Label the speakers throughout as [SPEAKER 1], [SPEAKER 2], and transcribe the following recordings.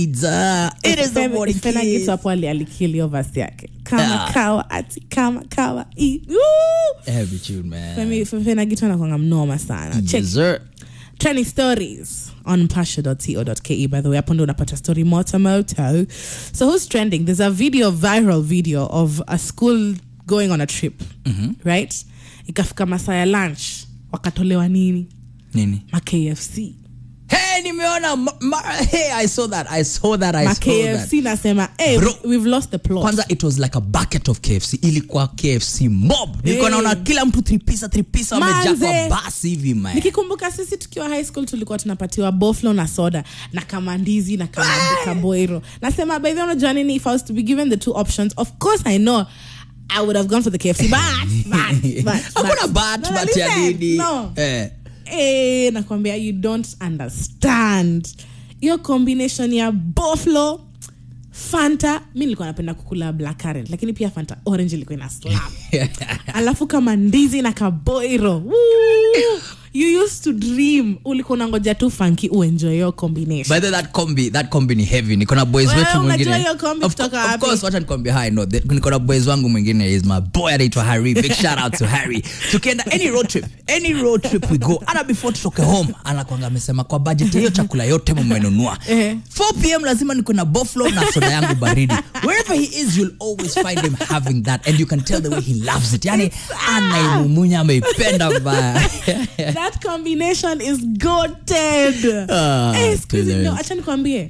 [SPEAKER 1] Pizza. It is the morning
[SPEAKER 2] Fena
[SPEAKER 1] kiss.
[SPEAKER 2] gitu hapo ali- alikilio vasi yake kama
[SPEAKER 1] Ah.
[SPEAKER 2] kawa ati kama kawa i- Woo!
[SPEAKER 1] Heavy tune, man.
[SPEAKER 2] Femi- Fena gitu anakwanga mnoma sana check
[SPEAKER 1] Dessert.
[SPEAKER 2] trending stories on pasha.co.ke by the way hapo ndo unapata story moto moto so who's trending there's a video viral video of a school going on a trip right ikafika masaa ya lunch wakatolewa nini
[SPEAKER 1] Nini?
[SPEAKER 2] ma kfc
[SPEAKER 1] Hey, nimeona ma- ma- hey, I saw that. I saw that. I
[SPEAKER 2] ma
[SPEAKER 1] saw that.
[SPEAKER 2] kfc nasema hey,
[SPEAKER 1] Bro.
[SPEAKER 2] we've lost the plot
[SPEAKER 1] kwanza it was like a bucket of kfc ilikuwa kfc mob nilikuwa
[SPEAKER 2] Hey.
[SPEAKER 1] naona kila mtu tripisa tripisa wamejaa kwa
[SPEAKER 2] Manze.
[SPEAKER 1] basi hivi man
[SPEAKER 2] nikikumbuka sisi tukiwa high school tulikuwa tunapatiwa boflo na soda na kamandizi na kama- kaboiro nasema by the way, unajua nini if i was to be given the two options of course i know i would have gone for the kfc but, but, but,
[SPEAKER 1] hakuna
[SPEAKER 2] but.
[SPEAKER 1] bat
[SPEAKER 2] No,
[SPEAKER 1] bat ya
[SPEAKER 2] listen,
[SPEAKER 1] nini
[SPEAKER 2] no.
[SPEAKER 1] eh.
[SPEAKER 2] Eh, nakwambia you don't understand hiyo combination ya boflo fanta mi nilikuwa napenda kukula black currant lakini pia fanta orange ilikuwa ina slap alafu kama ndizi na kaboiro Woo! you used to dream ulikuwa unangoja tu fanki uenjoy hiyo combination
[SPEAKER 1] by the way, that combi that combi ni heavy niko na boys
[SPEAKER 2] Wewe
[SPEAKER 1] wetu
[SPEAKER 2] unajua
[SPEAKER 1] mwingine
[SPEAKER 2] hiyo combi
[SPEAKER 1] of,
[SPEAKER 2] kutoka
[SPEAKER 1] of
[SPEAKER 2] wapi?
[SPEAKER 1] course wacha nikwambia hi no the- niko na boys wangu mwingine is my boy anaitwa Harry big shout out to Harry tukienda any road trip any road trip we go hata before tutoke home anakwanga amesema kwa budget hiyo chakula yote mmenunua
[SPEAKER 2] Eh.
[SPEAKER 1] 4 pm lazima niko na buffalo na soda yangu baridi wherever he is you'll always find him having that and you can tell the way he loves it yani anaimumunya ameipenda mbaya
[SPEAKER 2] that combination is goated
[SPEAKER 1] Ah,
[SPEAKER 2] Eh, siku hizi-
[SPEAKER 1] tuelewe.
[SPEAKER 2] no, acha nikwambie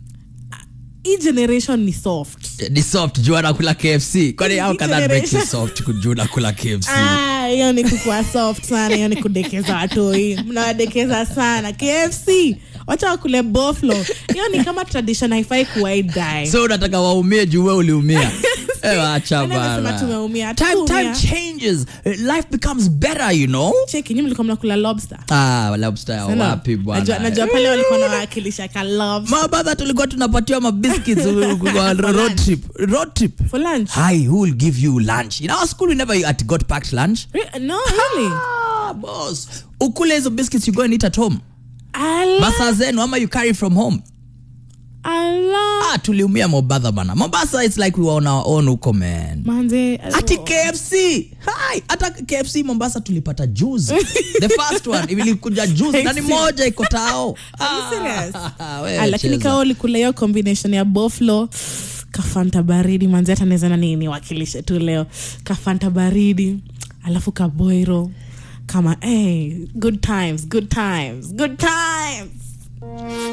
[SPEAKER 2] hii generation ni soft
[SPEAKER 1] ni soft juu anakula kfc kwani how can that make you
[SPEAKER 2] Generation.
[SPEAKER 1] soft kujuu nakula kfc
[SPEAKER 2] Ah, hiyo ni kukua soft sana hiyo ni kudekeza watoi mnawadekeza sana kfc wacha wakule boflo hiyo ni kama tradition haifai kuwaidai
[SPEAKER 1] so unataka waumie juu we uliumia Eh, wacha
[SPEAKER 2] amesema
[SPEAKER 1] bana.
[SPEAKER 2] tumeumia
[SPEAKER 1] time, time
[SPEAKER 2] Tumeumia.
[SPEAKER 1] changes Uh, life becomes better you know
[SPEAKER 2] cheki nyi mlikuwa mnakula lobster
[SPEAKER 1] ah lobster
[SPEAKER 2] Sana.
[SPEAKER 1] wapi
[SPEAKER 2] najua,
[SPEAKER 1] bwana
[SPEAKER 2] najua pale walikuwa nawakilisha ka lobster
[SPEAKER 1] mabadha tulikuwa tunapatiwa mabiscuits kwa road trip road trip
[SPEAKER 2] for lunch
[SPEAKER 1] hi who will give you lunch in our school we never at got packed lunch
[SPEAKER 2] Re- no really
[SPEAKER 1] ah boss ukule hizo biscuits you go and eat at home
[SPEAKER 2] Ala,
[SPEAKER 1] masaa zenu ama you carry from home
[SPEAKER 2] ala.
[SPEAKER 1] ah tuliumia mobadha bana mombasa it's like we were on our own huko man
[SPEAKER 2] manze
[SPEAKER 1] ati kfc Hi, hata kfc mombasa tulipata juzi the first one ilikuja juzi na ni moja iko tao
[SPEAKER 2] Are you serious?
[SPEAKER 1] wewe
[SPEAKER 2] Ah, lakini
[SPEAKER 1] cheza.
[SPEAKER 2] kao ulikula hiyo combination ya boflo kafanta baridi manzi hata naweza na nini wakilishe tu leo kafanta baridi alafu kaboiro kama hey, good times good times good times